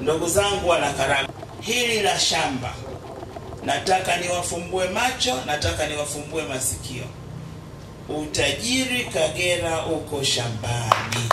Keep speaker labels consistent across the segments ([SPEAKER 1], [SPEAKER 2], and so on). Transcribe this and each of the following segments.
[SPEAKER 1] Ndugu zangu wana Karagwe, hili la shamba nataka niwafumbue macho, nataka niwafumbue masikio. Utajiri Kagera uko shambani.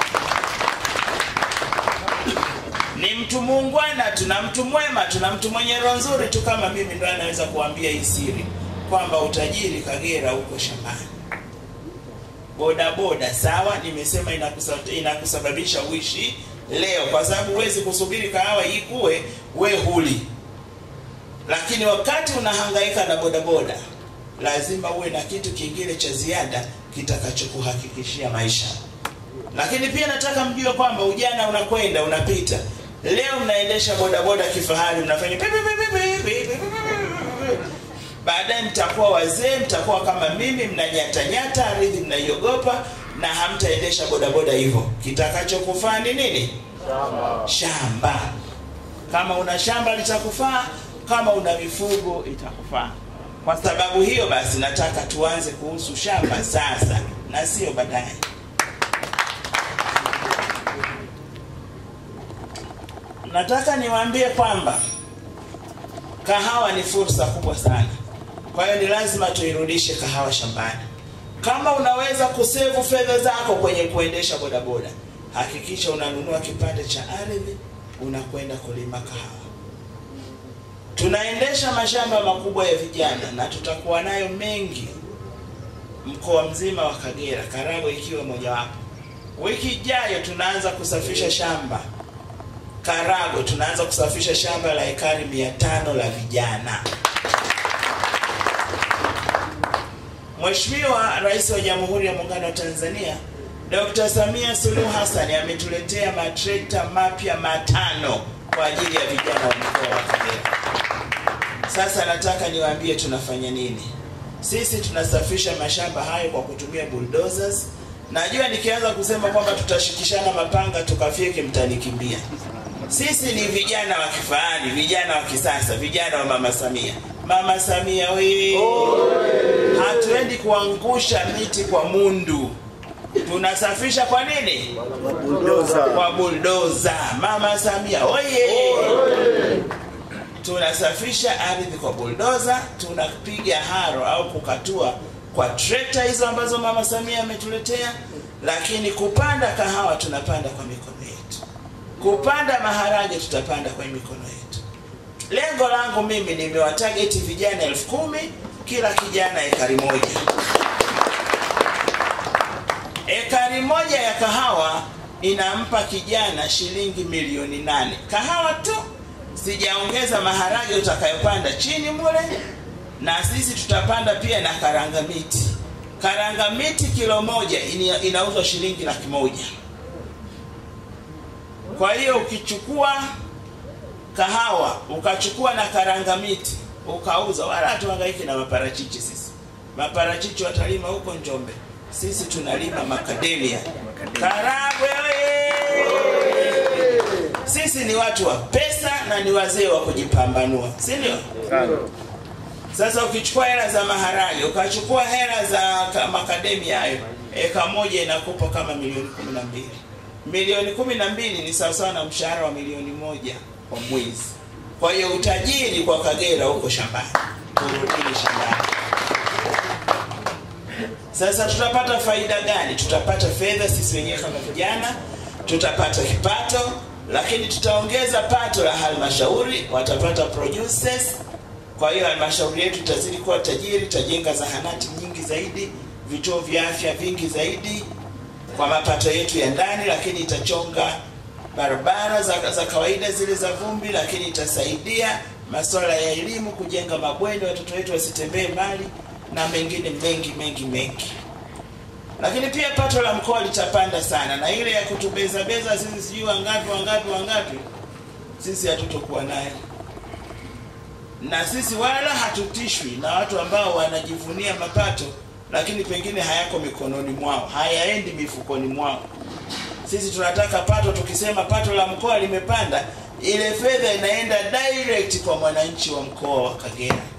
[SPEAKER 1] Ni mtu muungwana, tuna mtu mwema, tuna mtu mwenye roho nzuri tu kama mimi, ndo anaweza kuambia hii siri kwamba utajiri Kagera uko shambani. Boda boda, sawa, nimesema inakusa- inakusababisha uishi leo, kwa sababu huwezi kusubiri kahawa ikue we huli lakini wakati unahangaika na bodaboda lazima uwe na kitu kingine cha ziada kitakachokuhakikishia maisha lakini pia nataka mjue kwamba ujana unakwenda unapita leo mnaendesha bodaboda kifahari mnafanya pi- pi- pi- pi- pi- pi- pi- pi- pi- baadaye mtakuwa wazee mtakuwa kama mimi mnanyatanyata ardhi mnaiogopa na hamtaendesha bodaboda hivyo kitakachokufaa ni nini shamba kama una shamba litakufaa kama una mifugo itakufaa kwa sababu hiyo basi nataka tuanze kuhusu shamba sasa na sio baadaye nataka niwaambie kwamba kahawa ni fursa kubwa sana kwa hiyo ni lazima tuirudishe kahawa shambani kama unaweza kusevu fedha zako kwenye kuendesha bodaboda hakikisha unanunua kipande cha ardhi unakwenda kulima kahawa tunaendesha mashamba makubwa ya vijana na tutakuwa nayo mengi mkoa mzima wa Kagera, Karagwe ikiwa mojawapo. Wiki ijayo tunaanza kusafisha shamba Karagwe, tunaanza kusafisha shamba la ekari mia tano la vijana. Mheshimiwa Rais wa Jamhuri ya Muungano wa Tanzania Dr. Samia Suluhu Hassan ametuletea matrekta mapya matano kwa ajili ya vijana wa mkoa wa Kagera. Sasa nataka niwaambie tunafanya nini. Sisi tunasafisha mashamba hayo kwa kutumia bulldozers. Najua nikianza kusema kwamba tutashikishana mapanga tukafyeke, mtanikimbia. Sisi ni vijana wa kifahari, vijana wa kisasa, vijana wa Mama Samia. Mama Samia we, hatuendi kuangusha miti kwa mundu, tunasafisha kwa nini? Kwa buldoza. Mama Samia oye! tunasafisha ardhi kwa buldoza, tunapiga haro au kukatua kwa trekta hizo ambazo mama Samia ametuletea, lakini kupanda kahawa tunapanda kwa mikono yetu, kupanda maharage tutapanda kwa mikono yetu. Lengo langu mimi nimewatageti vijana elfu kumi kila kijana ekari moja. Ekari moja ya kahawa inampa kijana shilingi milioni nane kahawa tu sijaongeza maharage utakayopanda chini mule, na sisi tutapanda pia na karanga miti. Karanga miti kilo moja ini- inauzwa shilingi laki moja. Kwa hiyo ukichukua kahawa ukachukua na karanga miti ukauza, wala hatuhangaiki na maparachichi. Sisi maparachichi watalima huko Njombe, sisi tunalima makademia. Karagwe oye! Sisi ni watu wa pesa na ni wazee wa kujipambanua, si ndio? Sasa ukichukua hela za maharage ukachukua hela za ka- makademia hayo, eka moja inakupa kama milioni kumi na mbili. Milioni kumi na mbili ni sawasawa na mshahara wa milioni moja kwa mwezi. Kwa hiyo utajiri kwa Kagera huko shambani, kurudini shambani. Sasa tutapata faida gani? Tutapata fedha sisi wenyewe kama vijana, tutapata kipato, lakini tutaongeza pato la halmashauri, watapata producers. Kwa hiyo halmashauri yetu itazidi kuwa tajiri, itajenga zahanati nyingi zaidi, vituo vya afya vingi zaidi kwa mapato yetu ya ndani, lakini itachonga barabara za, za kawaida zile za vumbi, lakini itasaidia masuala ya elimu, kujenga mabweni, watoto wetu wasitembee mbali na mengine mengi mengi mengi. Lakini pia pato la mkoa litapanda sana, na ile ya kutubeza beza sisi sijui wangapi wangapi wangapi, sisi hatutokuwa nayo, na sisi wala hatutishwi na watu ambao wanajivunia mapato lakini pengine hayako mikononi mwao, hayaendi mifukoni mwao. Sisi tunataka pato, tukisema pato la mkoa limepanda, ile fedha inaenda direct kwa mwananchi wa mkoa wa Kagera.